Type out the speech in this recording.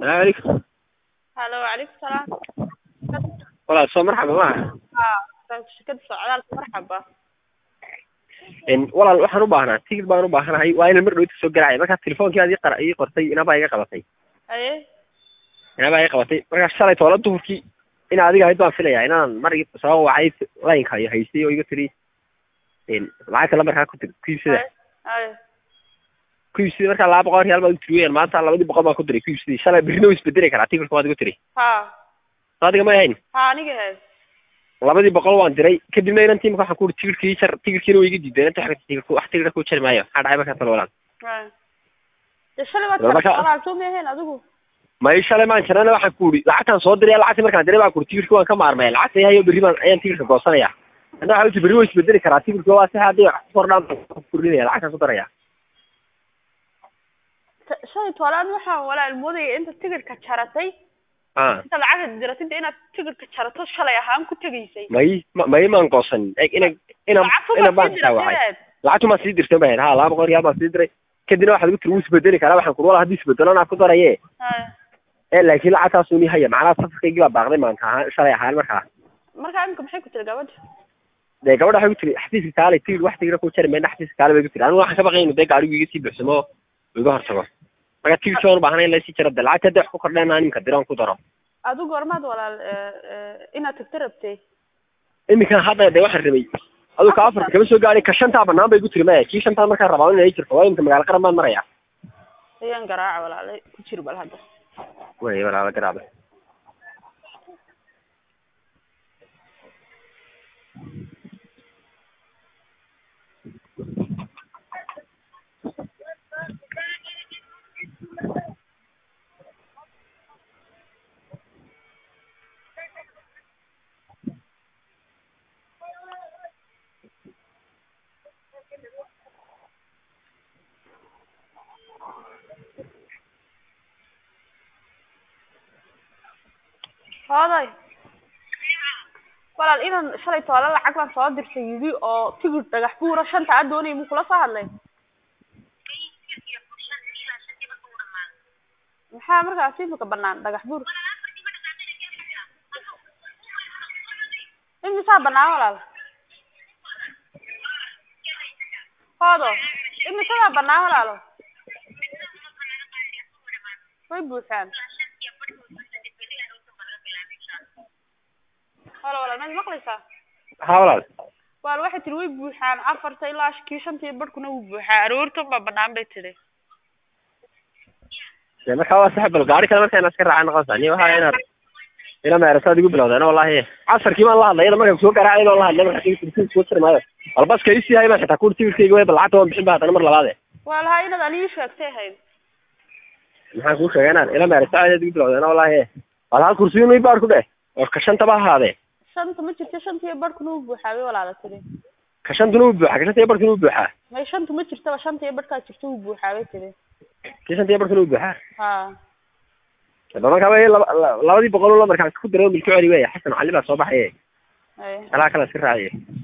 السلام عليكم halo wacalaykum salaam walaal soo marxaba maaha ha shirkada socdaalka marxaba n walaal waxaan u baahnaa tigid baan u baahanahay waa inaan mar dhowta soo galacay markaa telefonkii aad ii qara ii qortay inabaa iga qabatay aye inabaa iga qabatay markaa shalay toola duhurkii ina adiga ahayd baan filayaa inaan mar ii soo wacay laynka iyo haystay oo iga tiri n lacag kale markaa ku dir ku iibsada aye ku iibsaday markaa laba boqol real baad u tiri weyaan maanta labadii boqol baan ku diray ku iibsaday shalay berrina wuu isbedeli karaa tigidka waad igu tiri ha soo adiga ma ahayn ha aniga he labadii boqol waan diray kadibna inan tiimka waxaan ku uri tigidhkii jar tigidhkiina waa iga diideen inta xagga tigidhku wax tigidha ku jari maayo maxaa dhacay markaa talo walaal Aye. dee shalay waad Marka- kala walaal ma ahayn adigu may shalay maan jirana waxaan ku uri lacagtaan soo diray lacagtii markaan diray baan ku uri tigidhki waan ka maarmaya lacagta hayo berri baan ayaan tigidhka goosanaya hadda waxaa uti berri waa isbedeli karaa tigidhka waa si haddii wax ku kordhaan baan ku kordhinaya lacagtaan ku daraya T- shalay toolaan waxaan walaal moodaya inta tigidhka jaratay a inta lacagta diratida inaad tigidhka jarato shalay ahaan ku tegaysay may ma- may maan goosanin eg ina ina lacagtu ina baad baan sii xitaa wacay diratadeed lacagtu maan sii dirtay bahayd ha laba boqol real baan sii diray kadibna waxaad igu tiri wuu isbedeli karaa waxaan ku uri walaal haddii isbedelo anaa ku daraye Aye. ee laakiin lacagtaas uni haya macnaha safarkaygii baa baaqday maanta ahaan shalay ahaan markaa markaa imika maxay ku tiri gabadha dee gabadha waxay ku tiri xafiiska kaale tigid wax tigida ku jari mayna xafiiska kaale bay ku tiri anigu waxaan ka baqay inuu dee gaarigu iga sii buuxsamo oo iga hortago marka tigidki waan u baahnay in lasii jaro de lacagta hadday wax ku kordheen aan iminka diroon ku daro adigu gormaad walaal eh, eh, inaad tagta rabtay iminkan hadda dee waxaan rabay aduu ka afarta kama soo gaadhay ka shantaa banaan bay ku tiri maya kii shantaa markaan rabaa inay jirto waa iminka magaalo qaran baan maraya ayaan garaaca walaale ku jir bal hadda wey walaala garaaba hooday walaal inan shalay toole lacag baan soo dirtay yidhi oo tigidh dhagax buura shanta a doonaya muu kula soo hadlay maxaa markaas imika banaan dhagax buur imisaa banaan walaal hoodo imisadaa banaan walaalo way buuxaan halo walaal maad maqlaysaa ha walaal walaal waxay tiri way buuxaan afarta ilaa kii shantii barhkuna wuu buuxaa aroortan baa banaan bay tiri dee markaa waa sax bal gaari kale markaa inaad iska raacay noqonaysaa ni waxaa inaad ila meerasaad igu bilowdeen wallahi casarkii baan la hadlay iyada markaan soo garaacay baan la hadlay markaa tigidka tigidka ku tiri maayo bal baska isii hay baan xitaa kuuri tigidkayga way bal lacagta waan bixin ba haddana mar labaade waa lahaa inaad anigi sheegtay ahayd maxaan kuu sheegay inaad ila meerasaad igu bilowdeen wallahi wal hal kursiyo may baar ku dheh oo ka shantaba ha ahaadee shanta ma jirto shantii barhkuna wuu buuxaa bay walaala tiri ka shantuna wuu buuxaa ka shanta iyo barkuna wuu buuxaa may shanta ma jirtaba shantii barhkaa jirto wuu buuxaa bay tiri kii shanta iyo barkuna wuu buuxaa ha ba markaa way laba la- labadii boqol oo markaan ku diray oo milki celi weya xasan cali baa soo baxaye ay alaa kala iska raaciye